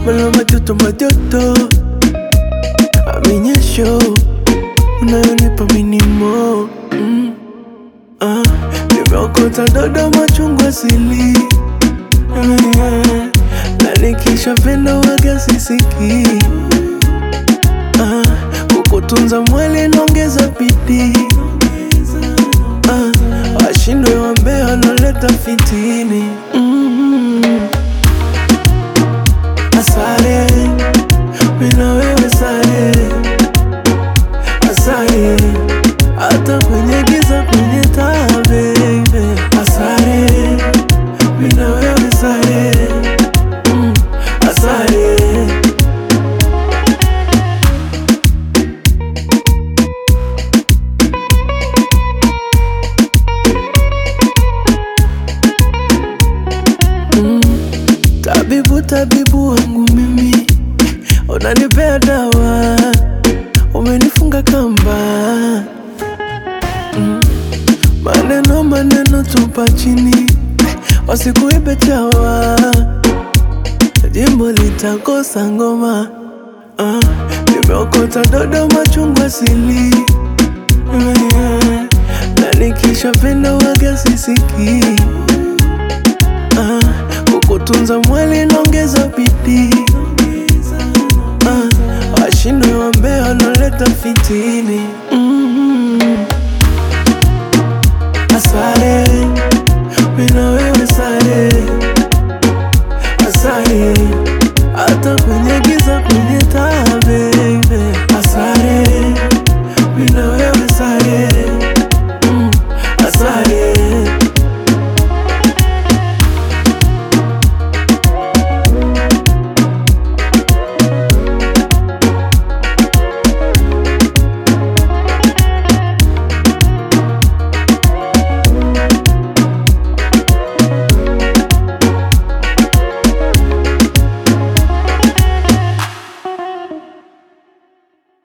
Mala majoto majoto Aminyesho Unayonipa minimo mm. ah. Nimeokota dodo machungwa sili yeah. Na nikisha penda waga sisiki ah. Kukutunza mwili naongeza bidii ah. Washindwe wambea wanaleta fitini mm. Asare, mina wewe sare, asare, hata kwenye giza kwenye taa baby. Asare, mina wewe sare, mm, asare. Tabibu, tabibu wangu mimi, unanipea dawa, umenifunga kamba mm. Maneno maneno tupa chini, wasikuibe chawa, jimbo litakosa ngoma ah. Nimeokota dodo machungwa sili yeah. Na nikisha penda waga sisiki ah. Kukutunza mwili naongeza bidii ah. Washindwe wambea wanaleta fitini